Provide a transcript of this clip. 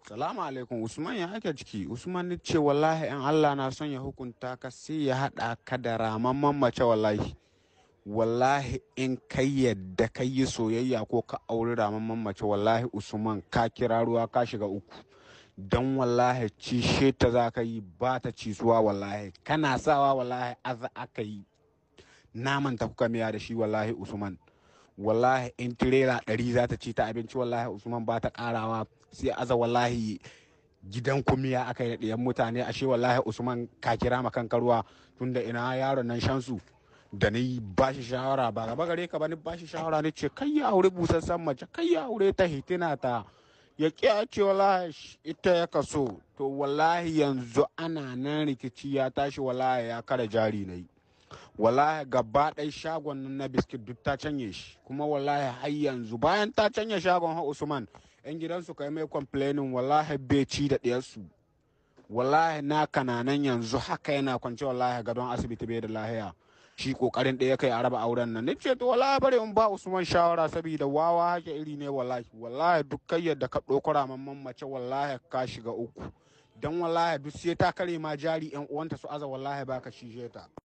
Salamu alaikum Usman ya ake ciki Usman ni ce wallahi in Allah na son ya hukunta ka sai ya haɗa ka da ramamman mace wallahi wallahi in kai yadda ka yi soyayya ko ka auri ramamman mace wallahi Usman ka kira ruwa ka shiga uku don wallahi cishe ta za ka yi ba ta cisuwa wallahi kana sawa wallahi aza aka yi naman ta kuka miya da shi wallahi Usman wallahi in tirela ɗari za ta ci ta abinci wallahi usman ba ta ƙarawa sai aza wallahi gidan kumiya aka yi ɗayan mutane ashe wallahi usman ka kira ma kanka ruwa tunda ina yaron nan shansu da ni ba shi shawara ba gaba gare ka ba ni ba shi shawara ni ce kai ya aure busassan mace kai ya aure ta hitina ta ya ƙi ce wallahi ita ya kaso to wallahi yanzu ana nan rikici ya tashi wallahi ya kara jari na yi wallahi gaba ɗaya shagon nan na biskit duk ta canye shi kuma wallahi har yanzu bayan ta canye shagon ha usman yan gidansu kai mai complaining wallahi bai ci da ɗiyarsu wallahi na kananan yanzu haka yana kwance wallahi gadon asibiti bai da lahiya shi kokarin ɗaya kai a raba auren nan nace to wallahi bare in ba usman shawara saboda wawa hake iri ne wallahi wallahi duk kai yadda ka ɗauko mamman mace wallahi ka shiga uku dan wallahi duk sai ta kare ma jari yan uwanta su aza wallahi baka shishe ta